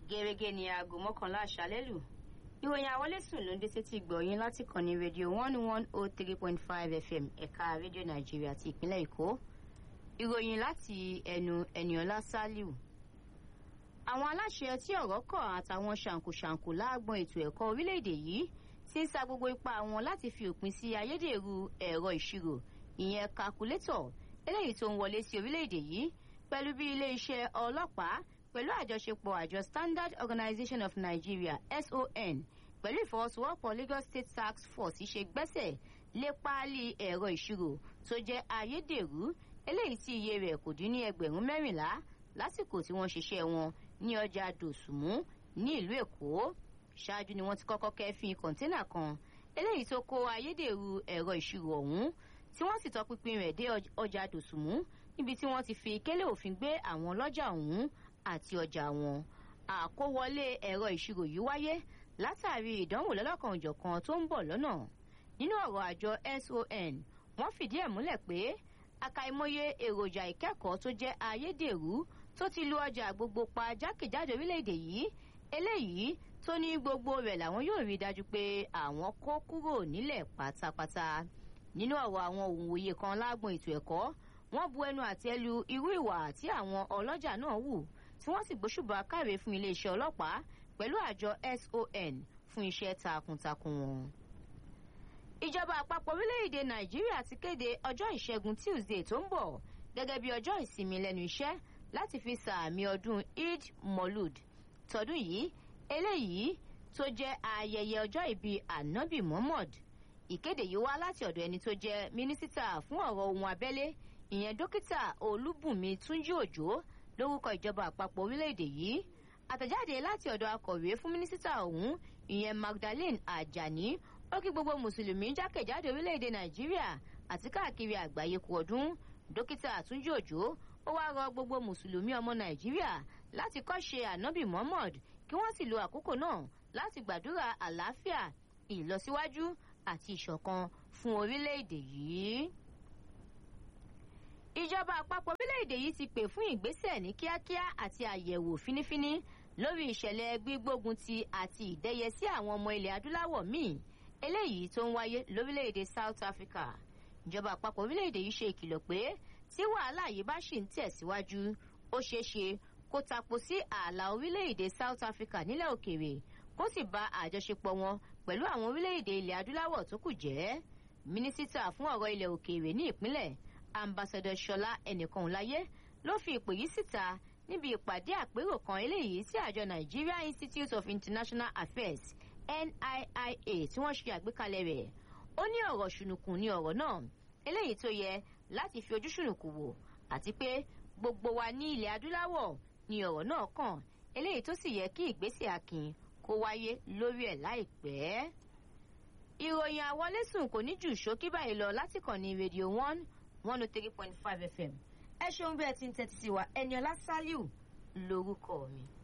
gẹ́gẹ́ ní aago mọ́kànlá àṣálẹ́ lù ìròyìn àwọlésùn ló ń dé sétí gbọ̀yìn láti kàn ní rédíò one one oh three point five fm ẹ̀ka rédíò nàìjíríà ti ìpínlẹ̀ èkó ìròyìn láti ẹnu ẹniọlá saliu àwọn aláṣẹ tí ọ̀rọ̀ kàn àtàwọn ṣàǹkóṣàǹkó láàgbọn ètò ẹ̀kọ́ orílẹ̀-èdè yìí ti ń sa gbogbo ipá wọn láti fi òpin sí ayédèrú ẹ̀rọ ìṣirò ìyẹn kakulétọ̀ eléyìí tó ń wọlé sí orílẹ̀-èdè yìí pẹ̀lú bí ilé-iṣẹ́ ọlọ́pàá pẹ̀lú àjọṣepọ̀ àjọ standard organization of nigeria son pẹ̀lú ìfọwọ́sowọ́pọ̀ lagos state tax force ṣe gbẹ́sẹ̀ lé páálí ẹ̀rọ ìṣirò tó jẹ́ ayédèrú eléyìí tí iye rẹ̀ kò dín ní ẹgbẹ̀rún mẹ́rìnlá lásìkò tí wọ́n ṣiṣẹ́ wọn ní ọjà dòsùmú ní ìlú èkó ṣáájú ni wọ́n ti kọ́kọ́ kẹ́fín kọ̀ńténà kan eléyìí tó kó ayédèrú ẹ̀rọ ìṣirò ọ̀hún tí wọ́n sì tọpinpin rẹ̀ dé ọjà dòsùmú níbi tí wọ́n ti fi kélé òfin gbé àwọn ọlọ́jà ọ̀hún àti ọjà wọn àkówọlé ẹ̀rọ ìṣirò yìí wáyé látàrí ìdánwò lọ́lọ́kanòjọ̀kan tó ń bọ̀ lọ́nà nínú ọ̀rọ̀ àjọ son wọ́n fìdí ẹ̀ múlẹ̀ pé àkàìmọye èròjà ìkẹ́kọ̀ọ́ tó jẹ́ ayédèrú tó ti lu ọjà gbogbo pa jákèjádò orílẹ̀-èdè yìí eléyìí tó ní gbogbo rẹ̀ làwọn yóò rí dájú pé àwọn kó kúrò nílẹ̀ pátápátá nínú ọ̀rọ̀ àwọn òǹwòye kan lágbọn ètò ẹ̀kọ́ wọ́n bu ẹnu àtẹ́ lu irú ìwà tí àwọn ọlọ́jà náà wù tí wọ́n sì gbóṣùbà káre fún iléeṣẹ́ ọlọ́pàá pẹ̀lú àjọ son fún iṣẹ́ takuntakun wọn. ìjọba àpapọ̀ orílẹ̀-èdè nàìjíríà ti kéde ọjọ́ ìṣẹ́gun tuesday tó ń bọ̀ gẹ́gẹ́ bí ọjọ́ ìsinmi lẹ́nu iṣẹ́ láti fi sàmì ọdún eid molud tọdún yìí eléyìí tó jẹ́ ayẹyẹ ọjọ́ ìbí anabi muhammad ìkéde yìí wá láti ọ̀dọ̀ ẹni tó jẹ́ mínísítà fún ọ̀rọ̀ ohun abẹ́lé ìyẹn dókítà olúbùnmi túnjí òjò lórúkọ ìjọba àpapọ̀ orílẹ̀-èdè yìí àtẹ̀jáde láti ọ̀dọ̀ akọ̀wé fún mínísítà ọ̀hún ìyẹn magdalene ajani ó kí gbogbo mùsùlùmí jákèjádò orílẹ̀-èdè nàìjíríà àti káàkiri àgbáyé kú ọdún dókítà túnjí òjò ó wá rọ gbogbo mùsùlùmí ọmọ nàìjíríà láti kọ́ṣe ànábì muhammad kí wọ́n sì lo àkókò náà láti gbàdúrà àlàáfíà ìlọsíwájú àti ìṣọ̀kan fún orílẹ̀-èdè yìí ìjọba àpapọ̀ orílẹ̀-èdè yìí ti pè fún ìgbésẹ̀ ní kíákíá àti àyẹ̀wò fínífíní lórí ìṣẹ̀lẹ̀ gbígbógun ti àti ìdẹ́yẹ sí àwọn ọmọ ilẹ̀ adúláwọ̀ míì eléyìí tó ń wáyé lórílẹ̀-èdè south africa ìjọba àpapọ̀ orílẹ̀-èdè yìí ṣe ìkìlọ̀ pé tí wàhálà yìí bá ṣì ń tẹ̀síwájú ó ṣeé ṣe kó tapo sí ààlà orílẹ̀-èdè south africa nílẹ̀ òkèèrè kó sì ba àjọṣepọ̀ wọn pẹ̀lú àwọn orílẹ̀-èdè ilẹ̀ adúláwọ̀ tó kù jẹ́ mínísítà fún ọ̀rọ̀ ilẹ̀ òkèèrè ní ìpínlẹ̀ ambassadọ ṣọlá ẹnìkan láyé ló fi ìpè yìí síta níbi ìpàdé àpérò kan eléyìí tí àjọ nigeria institute of international affairs niia tí wọ́n ṣe àgbékalẹ̀ rẹ̀ ó ní ọ̀rọ̀ ṣùnùkùn ní ọ̀rọ̀ náà eléyìí tó yẹ láti fi ojú ṣùnùkùn wò àti pé gbogbo wa ní ilẹ̀ adúláwọ̀ ní ọ̀rọ̀ náà kàn eléyìí tó sì yẹ kí ìgbésẹ̀ akin kó wáyé lórí ẹ̀ láìpẹ́. ìròyìn àwọlésùn kò ní jù ṣókí báyìí lọ láti kàn ní rédíò one one oh three point five fm ẹ ṣeun bí ẹ ti ń tẹ́tí sí wa ẹni ọlá sálíù lórúkọ mi.